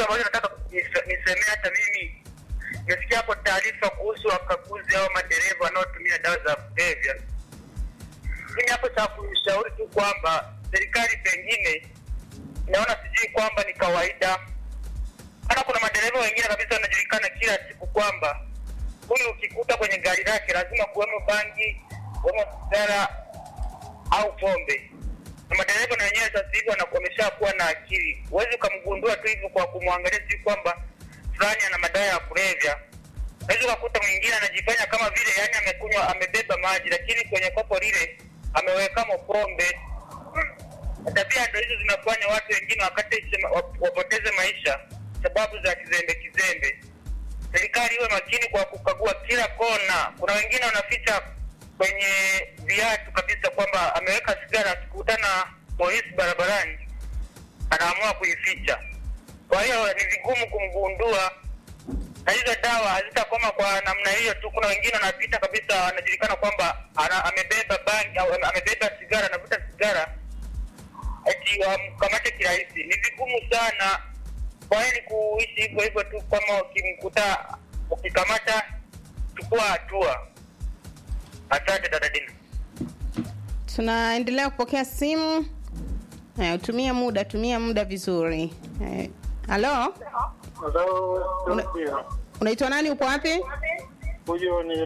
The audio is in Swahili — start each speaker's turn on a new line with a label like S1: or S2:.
S1: ambacho nataka nise- nisemee hata mimi nimesikia hapo taarifa kuhusu wakaguzi au madereva wanaotumia dawa za kulevya. Mimi hapo cha kushauri tu kwamba serikali pengine naona sijui kwamba ni kawaida, maana kuna madereva wengine kabisa wanajulikana kila siku kwamba huyu ukikuta kwenye gari lake lazima kuwemo bangi, kuwemo sigara au pombe. Na madereva na wenyewe sasa hivi wana- wameshakuwa na akili, huwezi ukamgundua tu hivyo kwa kumwangalia sijui kwamba fulani ana madawa ya kulevya. Unaweza ukakuta mwingine anajifanya kama vile yani amekunywa amebeba maji, lakini kwenye kopo lile amewekamo pombe. Na Tabia ndo hizo zinafanya watu wengine wakati wapoteze maisha sababu za kizembe kizembe. Serikali iwe makini kwa kukagua kila kona. Kuna wengine wanaficha kwenye viatu kabisa kwamba ameweka sigara, akikutana polisi barabarani anaamua kuificha. Kwa hiyo ni vigumu kumgundua, na hizo dawa hazitakoma kwa namna hiyo tu. Kuna wengine wanapita kabisa, wanajulikana kwamba ana, amebeba bangi au ame- amebeba sigara, anavuta sigara eti wamkamate kirahisi. Ni vigumu sana. Kwa hiyo ni kuishi hivyo hivyo tu, kama ukimkuta ukikamata, chukua hatua. Asante dada Dina.
S2: tunaendelea kupokea simu Haya, tumia muda tumia muda vizuri Eh, halo
S3: Halo,
S2: Una- unaitwa nani upo wapi
S3: huyo ni